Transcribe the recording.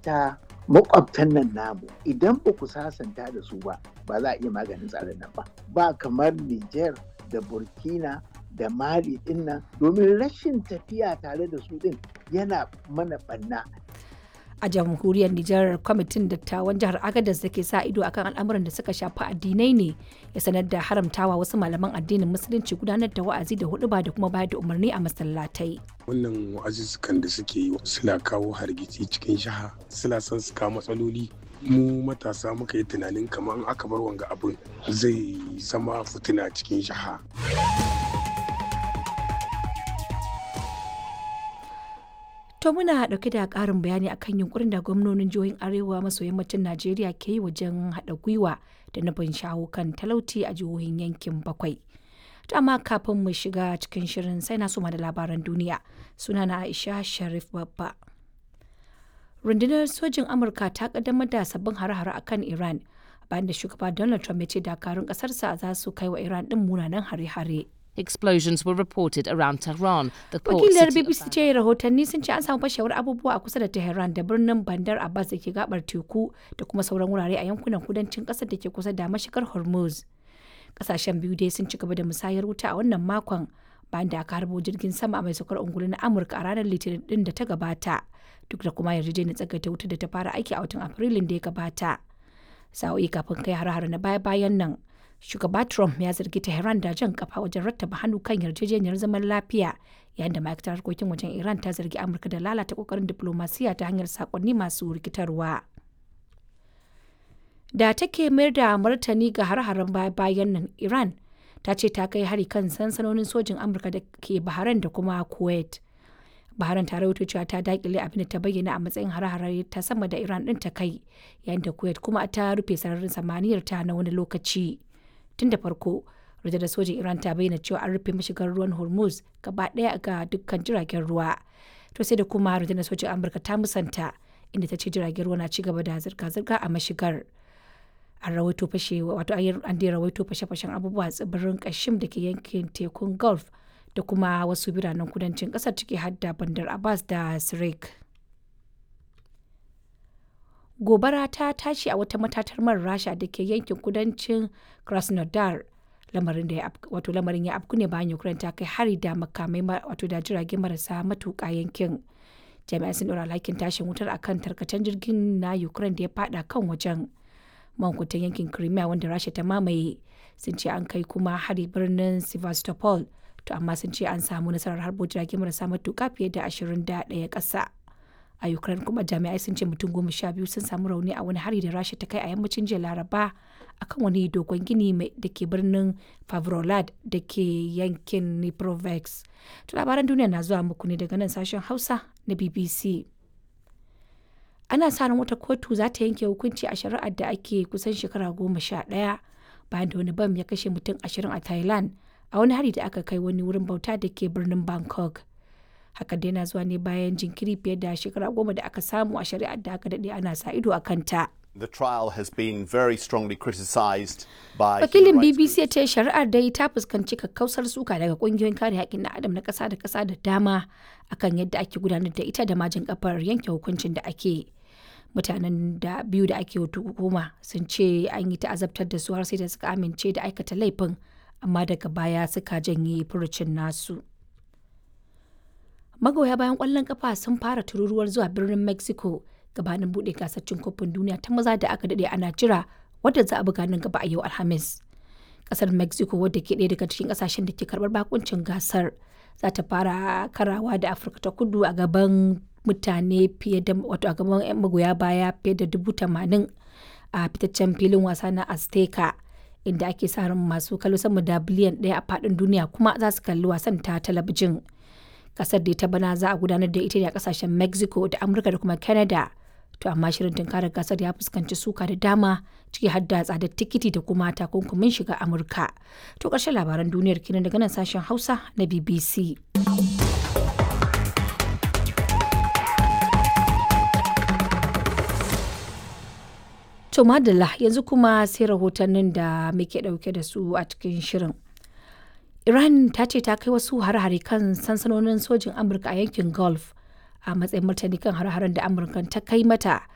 hatta makwabtan nan namu idan ba ku sasanta da su ba ba za a iya maganin tsarin nan ba ba kamar Niger da Burkina da Mali din nan domin rashin tafiya tare da su din yana mana banna a jamhuriyar Nijar kwamitin dattawan jihar Agadez da ke sa ido akan al'amuran da suka shafi addinai ne ya sanar da haramtawa wasu malaman addinin musulunci gudanar da wa'azi da huɗuba da kuma bayar da umarni a masallatai. wannan wa'azuzzukan da suke yi suna kawo hargitsi cikin jiha suna son su kawo matsaloli mu matasa muka yi tunanin kamar aka bar wanga abin zai zama fitina cikin jiha To muna ɗauke da ƙarin bayani akan yunkurin da gwamnonin jihohin Arewa maso yammacin Najeriya ke yi wajen haɗa gwiwa da nufin shawo kan talauci a jihohin yankin bakwai. To amma kafin mu shiga cikin shirin sai na suma da labaran duniya sunana Aisha Sharif Babba. Rundunar sojin Amurka ta kaddamar da sabbin hare-hare akan Iran bayan da shugaba Donald Trump ya ce dakarun ƙasarsa za su kai wa Iran ɗin munanan hare-hare. Explosions were reported around Tehran, the port Wakilar city of BBC ce rahotanni sun ce an samu fashewar abubuwa a kusa da Tehran da birnin Bandar Abbas da ke gabar teku da kuma sauran wurare a yankunan kudancin kasar da ke kusa da mashigar Hormuz. Kasashen biyu dai sun ci gaba da musayar wuta a wannan makon bayan da aka harbo jirgin sama mai saukar ungulu na Amurka a ranar Litinin din da ta gabata. Duk da kuma yarjejeniyar tsagaita wuta da ta fara aiki a watan Afrilun da ya gabata. Sa'o'i kafin kai har-har na baya-bayan nan. shugaba Trump ya zargi Tehran da jan kafa wajen rattaba hannu kan yarjejeniyar zaman lafiya yayin da ma'aikatar harkokin wajen Iran ta zargi Amurka da lalata kokarin diplomasiya ta hanyar sakonni masu rikitarwa. Da take mayar da martani ga har-haren bayan nan Iran ta ce ta kai hari kan sansanonin sojin Amurka da ke Bahrain da kuma Kuwait. Bahrain ta rawaito cewa ta dakile abin da ta bayyana a matsayin har-hare ta sama da Iran din ta kai yayin da Kuwait kuma ta rufe sararin samaniyar ta na wani lokaci. tun da farko rundunar sojin iran ta bayyana cewa an rufe mashigar ruwan hormuz gaba daya ga dukkan jiragen ruwa to sai da kuma rundunar sojin amurka ta musanta inda ta ce jiragen ruwa na ci gaba da zirga-zirga a mashigar an rawaito fashe wato an dai rawaito fashe-fashen abubuwa tsibirin kashim da ke yankin tekun gulf da kuma wasu biranen kudancin kasar ciki hadda bandar abbas da sirik gobara ta tashi a wata matatar man rasha da ke yankin kudancin krasnodar lamarin da wato lamarin ya afku ne bayan ukraine ta kai hari da makamai wato da jirage marasa matuƙa yankin jami'an sun ɗora alhakin tashin wutar akan tarkacen jirgin na ukraine da ya fada kan wajen mankutan yankin crimea wanda rasha ta mamaye sun ce an kai kuma hari birnin sevastopol to amma sun ce an samu nasarar harbo jirage marasa matuƙa fiye da ashirin da ɗaya ƙasa a ukraine kuma jami'ai sun ce mutum goma sha biyu sun samu rauni a wani hari da rasha ta kai a yammacin jiya laraba akan wani dogon gini da ke birnin favrolad da ke yankin niprovex to labaran duniya na zuwa muku ne daga nan sashen hausa na bbc ana sa ran wata kotu za ta yanke hukunci a shari'ar da ake kusan shekara goma sha ɗaya bayan da wani bam ya kashe mutum ashirin a thailand a wani hari da aka kai wani wurin bauta da ke birnin bangkok hakan dai na zuwa ne bayan jinkiri fiye da shekara goma da aka samu a shari'ar da aka daɗe ana sa ido a kanta. The trial has been very strongly criticised by Wakilin BBC ya ce shari'ar dai ta fuskanci kakkausar suka daga kungiyoyin kare haƙƙin na adam na ƙasa da ƙasa da dama akan yadda ake gudanar da ita da majin kafar yanke hukuncin da ake. Mutanen da biyu da ake hukuma sun ce an yi ta'azabtar da su har sai da suka amince da aikata laifin amma daga baya suka janye furucin nasu. magoya bayan kwallon kafa sun fara tururuwar zuwa birnin mexico gabanin bude gasar cin kofin duniya ta maza da aka dade ana jira wadda za a buga nan gaba a yau alhamis kasar mexico wadda ke ɗaya daga cikin kasashen da ke karbar bakuncin gasar za ta fara karawa da afirka ta kudu a gaban mutane fiye da wato a gaban magoya baya fiye da dubu tamanin a fitaccen filin wasa na azteca inda ake sa ran masu kallo sama da biliyan ɗaya a faɗin duniya kuma za su kalli wasan ta talabijin kasar da ta bana za a gudanar da ita ne a kasashen mexico da amurka da kuma canada to amma shirin tunkarar gasar ya fuskanci suka da dama ciki har da tsadar tikiti da kuma takunkumin shiga amurka to ƙarshen labaran duniyar kenan daga nan sashen hausa na bbc to madalla yanzu kuma sai rahotannin da muke ɗauke da su a cikin shirin Iran ta ce ta kai wasu hare-hare kan sansanonin sojin Amurka a yankin Gulf a matsayin martani kan hare-haren da Amurka ta kai mata